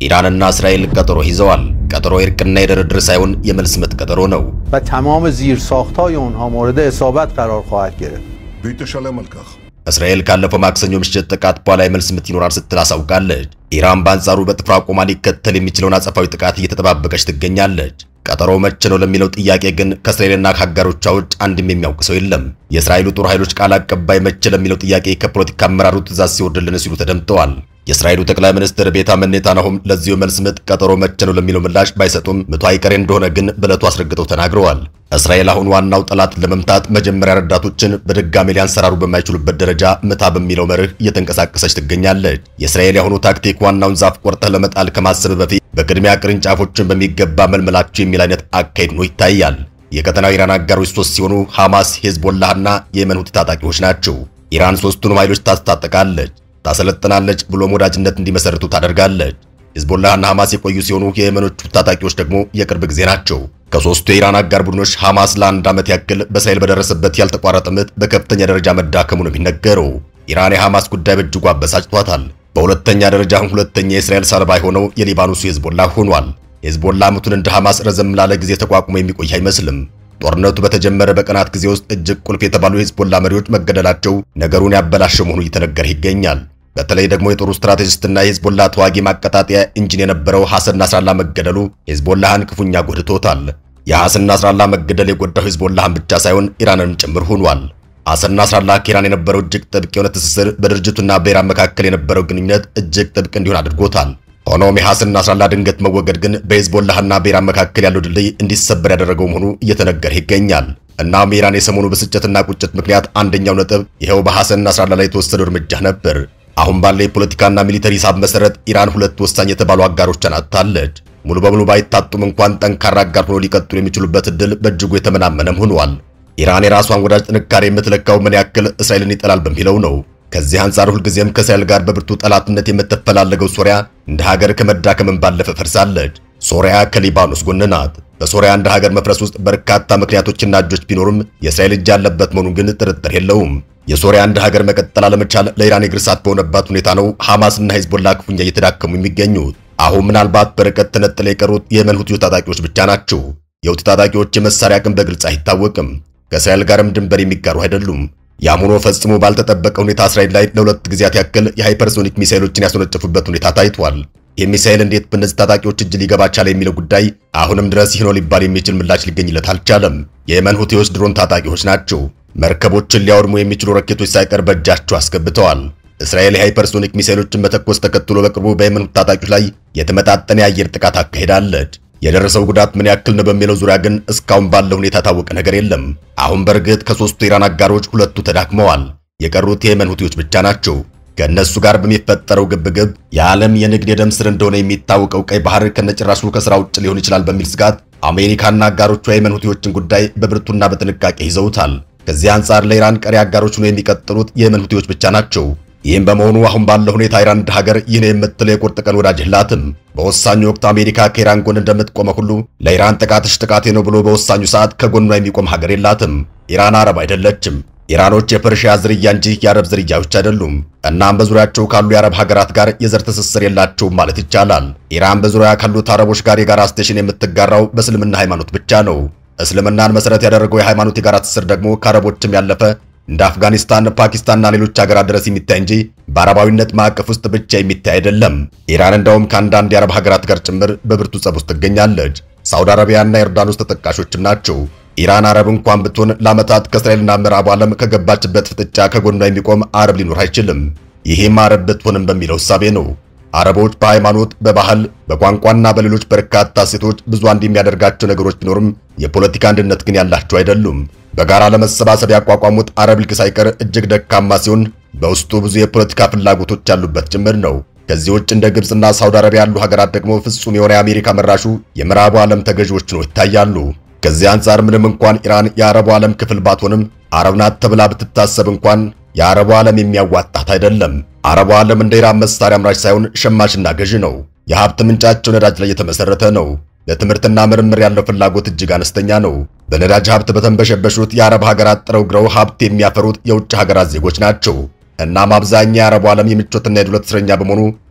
ኢራንና እስራኤል ቀጠሮ ይዘዋል። ቀጠሮ የእርቅና የድርድር ሳይሆን የመልስ ምት ቀጠሮ ነው። و تمام زیرساختهای اونها مورد اصابت قرار خواهد گرفت והיא תשלם על כך. እስራኤል ካለፈው ማክሰኞ ምሽት ጥቃት በኋላ የመልስ ምት ይኖራል ስትል አሳውቃለች። ኢራን በአንጻሩ በጥፍሯ ቆማ ሊከተል የሚችለውን አጸፋዊ ጥቃት እየተጠባበቀች ትገኛለች። ቀጠሮው መቼ ነው ለሚለው ጥያቄ ግን ከእስራኤልና ከአጋሮቿ ውጭ አንድም የሚያውቅ ሰው የለም። የእስራኤሉ ጦር ኃይሎች ቃል አቀባይ መቼ ለሚለው ጥያቄ ከፖለቲካ አመራሩ ትእዛዝ ሲወርድልን ሲሉ ተደምጠዋል። የእስራኤሉ ጠቅላይ ሚኒስትር ቤንያሚን ኔታንያሁም ለዚሁ መልስ ምት ቀጠሮ መቼ ነው ለሚለው ምላሽ ባይሰጡም ምቱ አይቀሬ እንደሆነ ግን በዕለቱ አስረግጠው ተናግረዋል። እስራኤል አሁን ዋናው ጠላትን ለመምታት መጀመሪያ ረዳቶችን በድጋሚ ሊያንሰራሩ በማይችሉበት ደረጃ ምታ በሚለው መርህ እየተንቀሳቀሰች ትገኛለች። የእስራኤል የአሁኑ ታክቲክ ዋናውን ዛፍ ቆርጠህ ለመጣል ከማሰብ በፊት በቅድሚያ ቅርንጫፎችን በሚገባ መልመላቸው የሚል አይነት አካሄድ ነው ይታያል። የቀጠናው ኢራን አጋሮች ሶስት ሲሆኑ ሐማስ፣ ሄዝቦላህና የየመን ሁቲ ታጣቂዎች ናቸው። ኢራን ሶስቱንም ኃይሎች ታስታጥቃለች፣ ታሰለጥናለች፣ ብሎም ወዳጅነት እንዲመሰርቱ ታደርጋለች። ሂዝቦላህና ሐማስ የቆዩ ሲሆኑ የየመኖቹ ታጣቂዎች ደግሞ የቅርብ ጊዜ ናቸው። ከሶስቱ የኢራን አጋር ቡድኖች ሐማስ ለአንድ ዓመት ያክል በእስራኤል በደረሰበት ያልተቋረጠ ምት በከፍተኛ ደረጃ መዳከሙ ነው የሚነገረው። ኢራን የሐማስ ጉዳይ በእጅጉ አበሳጭቷታል። በሁለተኛ ደረጃ ሁለተኛ የእስራኤል ሰለባ የሆነው የሊባኖሱ ሂዝቦላ ሆኗል። ሂዝቦላ ምቱን እንደ ሐማስ ረዘም ላለ ጊዜ ተቋቁሞ የሚቆይ አይመስልም። ጦርነቱ በተጀመረ በቀናት ጊዜ ውስጥ እጅግ ቁልፍ የተባሉ የሂዝቦላ መሪዎች መገደላቸው ነገሩን ያበላሸው መሆኑ እየተነገረ ይገኛል። በተለይ ደግሞ የጦሩ ስትራቴጂስትና የሂዝቦላ ተዋጊ ማቀጣጠያ ኢንጂን የነበረው ሐሰን ናስራላ መገደሉ ሂዝቦላህን ክፉኛ ጎድቶታል። የሐሰን ናስራላ መገደል የጎዳው ሂዝቦላህን ብቻ ሳይሆን ኢራንንም ጭምር ሆኗል። ሐሰን ናስራላ ከኢራን የነበረው እጅግ ጥብቅ የሆነ ትስስር በድርጅቱና በኢራን መካከል የነበረው ግንኙነት እጅግ ጥብቅ እንዲሆን አድርጎታል። ሆኖም የሐሰን ናስራላ ድንገት መወገድ ግን በሂዝቦላህና በኢራን መካከል ያለው ድልድይ እንዲሰበር ያደረገው መሆኑ እየተነገረ ይገኛል። እናም የኢራን የሰሞኑ ብስጭትና ቁጭት ምክንያት አንደኛው ነጥብ ይኸው በሐሰን ናስራላ ላይ የተወሰደው እርምጃ ነበር። አሁን ባለ የፖለቲካና ሚሊተሪ ሂሳብ መሰረት ኢራን ሁለት ወሳኝ የተባሉ አጋሮቿን አጥታለች። ሙሉ በሙሉ ባይታጡም እንኳን ጠንካራ አጋር ሆኖ ሊቀጥሉ የሚችሉበት እድል በእጅጉ የተመናመነም ሆኗል። ኢራን የራሷን ወዳጅ ጥንካሬ የምትለካው ምን ያክል እስራኤልን ይጠላል በሚለው ነው። ከዚህ አንጻር ሁልጊዜም ከእስራኤል ጋር በብርቱ ጠላትነት የምትፈላለገው ሶሪያ እንደ ሀገር ከመዳከምን ባለፈ ፈርሳለች። ሶሪያ ከሊባኖስ ጎን ናት። በሶሪያ እንደ ሀገር መፍረስ ውስጥ በርካታ ምክንያቶችና እጆች ቢኖሩም የእስራኤል እጅ ያለበት መሆኑን ግን ጥርጥር የለውም። የሶሪያ እንደ ሀገር መቀጠል አለመቻል ለኢራን የእግር እሳት በሆነባት ሁኔታ ነው ሐማስና ሂዝቦላ ክፉኛ እየተዳከሙ የሚገኙት። አሁን ምናልባት በርቀት ተነጥለው የቀሩት የየመን ሁቲ ታጣቂዎች ብቻ ናቸው። የሁቲ ታጣቂዎች የመሳሪያ አቅም በግልጽ አይታወቅም። ከእስራኤል ጋርም ድንበር የሚጋሩ አይደሉም። ያም ሆኖ ፈጽሞ ባልተጠበቀ ሁኔታ እስራኤል ላይ ለሁለት ጊዜያት ያክል የሃይፐርሶኒክ ሚሳይሎችን ያስወነጨፉበት ሁኔታ ታይቷል። ይህ ሚሳይል እንዴት በእነዚህ ታጣቂዎች እጅ ሊገባ ቻለ የሚለው ጉዳይ አሁንም ድረስ ይህ ነው ሊባል የሚችል ምላሽ ሊገኝለት አልቻለም። የየመን ሁቲዎች ድሮን ታጣቂዎች ናቸው። መርከቦችን ሊያወድሙ የሚችሉ ረኬቶች ሳይቀር በእጃቸው አስገብተዋል። እስራኤል የሃይፐርሶኒክ ሚሳይሎችን መተኮስ ተከትሎ በቅርቡ በየመን ታጣቂዎች ላይ የተመጣጠነ የአየር ጥቃት አካሄዳለች። የደረሰው ጉዳት ምን ያክል ነው በሚለው ዙሪያ ግን እስካሁን ባለው ሁኔታ ታወቀ ነገር የለም። አሁን በእርግጥ ከሶስቱ ኢራን አጋሮች ሁለቱ ተዳክመዋል። የቀሩት የየመን ሁቲዎች ብቻ ናቸው። ከእነሱ ጋር በሚፈጠረው ግብግብ የዓለም የንግድ የደም ስር እንደሆነ የሚታወቀው ቀይ ባህር ከነጭራሹ ከስራ ውጭ ሊሆን ይችላል በሚል ስጋት አሜሪካና አጋሮቿ የየመን ሁቲዎችን ጉዳይ በብርቱና በጥንቃቄ ይዘውታል። ከዚህ አንጻር ለኢራን ቀሪ አጋሮች ሆነው የሚቀጥሉት የየመን ሁቲዎች ብቻ ናቸው። ይህም በመሆኑ አሁን ባለው ሁኔታ ኢራን እንደ ሀገር ይህን የምትለው የቁርጥ ቀን ወዳጅ የላትም። በወሳኙ ወቅት አሜሪካ ከኢራን ጎን እንደምትቆመ ሁሉ ለኢራን ጥቃትሽ ጥቃቴ ነው ብሎ በወሳኙ ሰዓት ከጎኗ የሚቆም ሀገር የላትም። ኢራን አረብ አይደለችም። ኢራኖች የፐርሺያ ዝርያ እንጂ የአረብ ዝርያዎች አይደሉም። እናም በዙሪያቸው ካሉ የአረብ ሀገራት ጋር የዘር ትስስር የላቸውም ማለት ይቻላል። ኢራን በዙሪያ ካሉት አረቦች ጋር የጋራ ስቴሽን የምትጋራው በእስልምና ሃይማኖት ብቻ ነው። እስልምናን መሰረት ያደረገው የሃይማኖት የጋራ ትስስር ደግሞ ከአረቦችም ያለፈ እንደ አፍጋኒስታን፣ ፓኪስታንና ሌሎች ሀገራት ድረስ የሚታይ እንጂ በአረባዊነት ማዕቀፍ ውስጥ ብቻ የሚታይ አይደለም። ኢራን እንደውም ከአንዳንድ የአረብ ሀገራት ጋር ጭምር በብርቱ ጸብ ውስጥ ትገኛለች። ሳውዲ አረቢያና ዮርዳኖስ ተጠቃሾችም ናቸው። ኢራን አረብ እንኳን ብትሆን ለዓመታት ከእስራኤልና ምዕራቡ ዓለም ከገባችበት ፍጥጫ ከጎኗ የሚቆም አረብ ሊኖር አይችልም። ይህም አረብ ብትሆንም በሚለው እሳቤ ነው። አረቦች በሃይማኖት፣ በባህል፣ በቋንቋና በሌሎች በርካታ እሴቶች ብዙ አንድ የሚያደርጋቸው ነገሮች ቢኖርም የፖለቲካ አንድነት ግን ያላቸው አይደሉም። በጋራ ለመሰባሰብ ያቋቋሙት አረብ ሊግ ሳይቀር እጅግ ደካማ ሲሆን በውስጡ ብዙ የፖለቲካ ፍላጎቶች ያሉበት ጭምር ነው። ከዚህ ውጭ እንደ ግብፅና ሳውዲ አረቢያ ያሉ ሀገራት ደግሞ ፍጹም የሆነ የአሜሪካ መራሹ የምዕራቡ ዓለም ተገዢዎች ነው ይታያሉ። ከዚህ አንጻር ምንም እንኳን ኢራን የአረቡ ዓለም ክፍል ባትሆንም አረብ ናት ተብላ ብትታሰብ እንኳን የአረቡ ዓለም የሚያዋጣት አይደለም። አረቡ ዓለም እንደ ኢራን መሳሪያ አምራች ሳይሆን ሸማችና ገዢ ነው። የሀብት ምንጫቸው ነዳጅ ላይ የተመሰረተ ነው። ለትምህርትና ምርምር ያለው ፍላጎት እጅግ አነስተኛ ነው። በነዳጅ ሀብት በተንበሸበሹት የአረብ ሀገራት ጥረው ግረው ሀብት የሚያፈሩት የውጭ ሀገራት ዜጎች ናቸው። እናም አብዛኛው የአረቡ ዓለም የምቾትና የዱለት እስረኛ በመሆኑ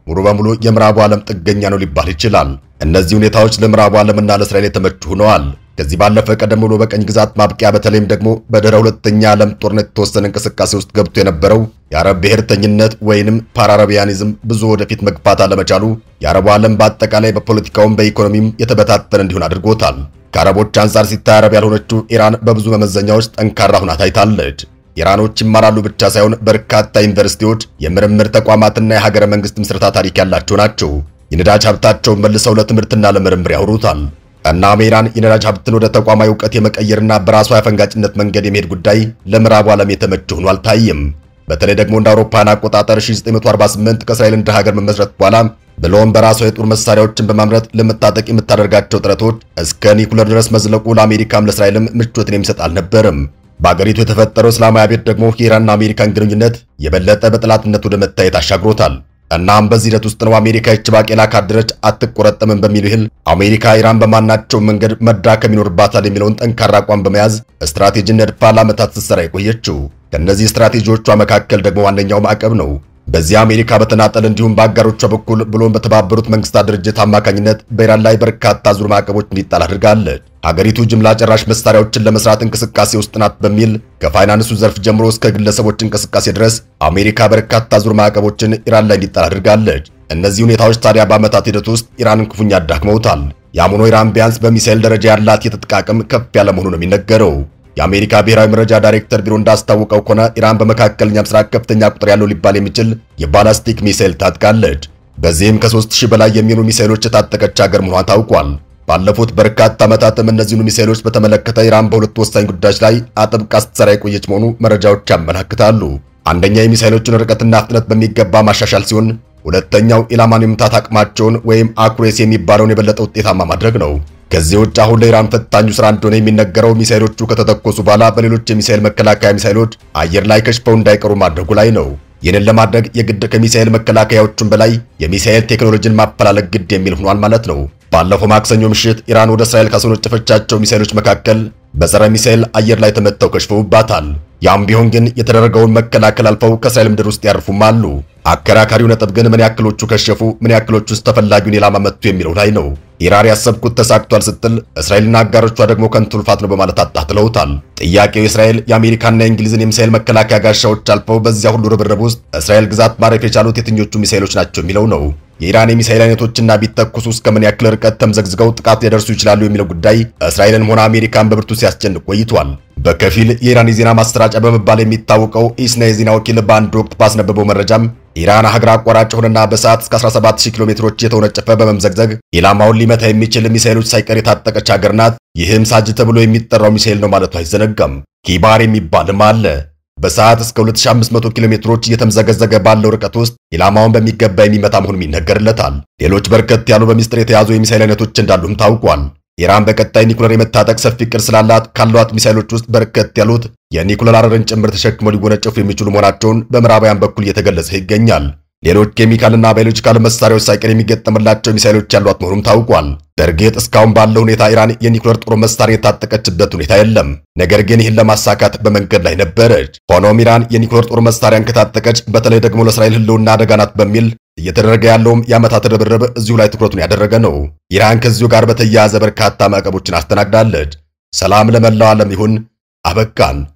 ሙሉ በሙሉ የምዕራቡ ዓለም ጥገኛ ነው ሊባል ይችላል። እነዚህ ሁኔታዎች ለምዕራቡ ዓለምና ለእስራኤል የተመቹ ሆነዋል። ከዚህ ባለፈ ቀደም ብሎ በቀኝ ግዛት ማብቂያ በተለይም ደግሞ በድህረ ሁለተኛ ዓለም ጦርነት የተወሰነ እንቅስቃሴ ውስጥ ገብቶ የነበረው የአረብ ብሔርተኝነት ወይንም ፓራአረቢያኒዝም ብዙ ወደፊት መግፋት አለመቻሉ የአረቡ ዓለም በአጠቃላይ በፖለቲካውም በኢኮኖሚም የተበታተነ እንዲሆን አድርጎታል። ከአረቦች አንጻር ሲታይ አረብ ያልሆነችው ኢራን በብዙ መመዘኛዎች ጠንካራ ሁና ታይታለች። ኢራኖች ይማራሉ ብቻ ሳይሆን በርካታ ዩኒቨርሲቲዎች፣ የምርምር ተቋማትና የሀገረ መንግስት ምስረታ ታሪክ ያላቸው ናቸው። የነዳጅ ሀብታቸውን መልሰው ለትምህርትና ለምርምር ያውሩታል። እናም ኢራን የነዳጅ ሀብትን ወደ ተቋማዊ እውቀት የመቀየርና በራሷ የአፈንጋጭነት መንገድ የመሄድ ጉዳይ ለምዕራቡ ዓለም የተመቸ ሆኖ አልታይም። በተለይ ደግሞ እንደ አውሮፓውያን አቆጣጠር 1948 ከእስራኤል እንደ ሀገር መመስረት በኋላ ብሎም በራሷ የጦር መሳሪያዎችን በማምረት ለመታጠቅ የምታደርጋቸው ጥረቶች እስከ ኒኩለር ድረስ መዝለቁ ለአሜሪካም ለእስራኤልም ምቾትን የሚሰጥ አልነበርም። በአገሪቱ የተፈጠረው እስላማዊ አብዮት ደግሞ የኢራንና አሜሪካን ግንኙነት የበለጠ በጠላትነት ወደ መታየት አሻግሮታል። እናም በዚህ ሂደት ውስጥ ነው አሜሪካ ይህች ባቄላ ካደረች አትቆረጠምም በሚል ይህል አሜሪካ ኢራን በማናቸው መንገድ መዳከም ይኖርባታል የሚለውን ጠንካራ አቋም በመያዝ ስትራቴጂ ነድፋ ለዓመታት ስትሰራ የቆየችው። ከእነዚህ ስትራቴጂዎቿ መካከል ደግሞ ዋነኛው ማዕቀብ ነው። በዚህ አሜሪካ በተናጠል እንዲሁም በአጋሮቿ በኩል ብሎም በተባበሩት መንግስታት ድርጅት አማካኝነት በኢራን ላይ በርካታ ዙር ማዕቀቦች እንዲጣል አድርጋለች። ሀገሪቱ ጅምላ ጨራሽ መሳሪያዎችን ለመስራት እንቅስቃሴ ውስጥ ናት በሚል ከፋይናንሱ ዘርፍ ጀምሮ እስከ ግለሰቦች እንቅስቃሴ ድረስ አሜሪካ በርካታ ዙር ማዕቀቦችን ኢራን ላይ እንዲጣል አድርጋለች። እነዚህ ሁኔታዎች ታዲያ በዓመታት ሂደት ውስጥ ኢራንን ክፉኛ አዳክመውታል። ያም ሆኖ ኢራን ቢያንስ በሚሳኤል ደረጃ ያላት የትጥቅ አቅም ከፍ ያለ መሆኑ ነው የሚነገረው። የአሜሪካ ብሔራዊ መረጃ ዳይሬክተር ቢሮ እንዳስታወቀው ከሆነ ኢራን በመካከለኛ ምስራቅ ከፍተኛ ቁጥር ያለው ሊባል የሚችል የባላስቲክ ሚሳኤል ታጥቃለች። በዚህም ከ3000 በላይ የሚሆኑ ሚሳኤሎች የታጠቀች ሀገር መሆኗን ታውቋል። ባለፉት በርካታ ዓመታትም እነዚህኑ ሚሳኤሎች በተመለከተ ኢራን በሁለት ወሳኝ ጉዳዮች ላይ አጥብቃ ስትሰራ የቆየች መሆኑ መረጃዎች ያመላክታሉ። አንደኛ የሚሳኤሎችን ርቀትና ፍጥነት በሚገባ ማሻሻል ሲሆን፣ ሁለተኛው ኢላማን የመምታት አቅማቸውን ወይም አኩሬሲ የሚባለውን የበለጠ ውጤታማ ማድረግ ነው። ከዚህ ውጭ አሁን ለኢራን ፈታኙ ስራ እንደሆነ የሚነገረው ሚሳኤሎቹ ከተተኮሱ በኋላ በሌሎች የሚሳኤል መከላከያ ሚሳኤሎች አየር ላይ ከሽፈው እንዳይቀሩ ማድረጉ ላይ ነው። ይህንን ለማድረግ የግድ ከሚሳኤል መከላከያዎቹም በላይ የሚሳኤል ቴክኖሎጂን ማፈላለግ ግድ የሚል ሆኗል ማለት ነው። ባለፈው ማክሰኞ ምሽት ኢራን ወደ እስራኤል ካስወነጨፈቻቸው ሚሳኤሎች መካከል በጸረ ሚሳኤል አየር ላይ ተመተው ከሽፈውባታል። ያም ቢሆን ግን የተደረገውን መከላከል አልፈው ከእስራኤል ምድር ውስጥ ያርፉም አሉ። አከራካሪው ነጥብ ግን ምን ያክሎቹ ከሸፉ፣ ምን ያክሎቹ ውስጥ ተፈላጊውን ኢላማ መቱ የሚለው ላይ ነው። ኢራን ያሰብኩት ተሳክቷል ስትል እስራኤልና አጋሮቿ ደግሞ ከንቱ ልፋት ነው በማለት አጣጥለውታል። ጥያቄው የእስራኤል የአሜሪካና የእንግሊዝን የሚሳኤል መከላከያ ጋሻዎች አልፈው በዚያ ሁሉ ርብርብ ውስጥ እስራኤል ግዛት ማረፍ የቻሉት የትኞቹ ሚሳኤሎች ናቸው የሚለው ነው። የኢራን የሚሳኤል አይነቶችና ቢተኩሱ እስከ ምን ያክል ርቀት ተምዘግዝገው ጥቃት ሊያደርሱ ይችላሉ የሚለው ጉዳይ እስራኤልን ሆነ አሜሪካን በብርቱ ሲያስጨንቅ ቆይቷል። በከፊል የኢራን የዜና ማሰራጫ በመባል የሚታወቀው ኢስና የዜና ወኪል በአንድ ወቅት ባስነበበው መረጃም ኢራን ሀገር አቋራጭ ሆነና በሰዓት እስከ 17000 ኪሎ ሜትሮች የተወነጨፈ በመምዘግዘግ ኢላማውን ሊመታ የሚችል ሚሳኤሎች ሳይቀር የታጠቀች ሀገር ናት። ይህም ሳጅ ተብሎ የሚጠራው ሚሳኤል ነው ማለቱ አይዘነጋም። ኪባር የሚባልም አለ። በሰዓት እስከ 2500 ኪሎ ሜትሮች እየተምዘገዘገ ባለው ርቀት ውስጥ ኢላማውን በሚገባ የሚመታ መሆኑም ይነገርለታል። ሌሎች በርከት ያሉ በሚስጥር የተያዙ የሚሳኤል አይነቶች እንዳሉም ታውቋል። ኢራን በቀጣይ ኒኩለር የመታጠቅ ሰፊ ዕቅድ ስላላት ካሏት ሚሳኤሎች ውስጥ በርከት ያሉት የኒኩለር አረርን ጭምር ተሸክመው ሊወነጨፉ የሚችሉ መሆናቸውን በምዕራባውያን በኩል እየተገለጸ ይገኛል። ሌሎች ኬሚካልና ባዮሎጂካል መሳሪያዎች ሳይቀር የሚገጠምላቸው ሚሳኤሎች ያሏት መሆኑም ታውቋል። በእርግጥ እስካሁን ባለው ሁኔታ ኢራን የኒኩለር ጦር መሳሪያ የታጠቀችበት ሁኔታ የለም። ነገር ግን ይህን ለማሳካት በመንገድ ላይ ነበረች። ሆኖም ኢራን የኒኩለር ጦር መሳሪያን ከታጠቀች በተለይ ደግሞ ለእስራኤል ሕልውና አደጋ ናት በሚል እየተደረገ ያለውም የዓመታት ርብርብ እዚሁ ላይ ትኩረቱን ያደረገ ነው። ኢራን ከዚሁ ጋር በተያያዘ በርካታ ማዕቀቦችን አስተናግዳለች። ሰላም ለመላው ዓለም ይሁን። አበቃን።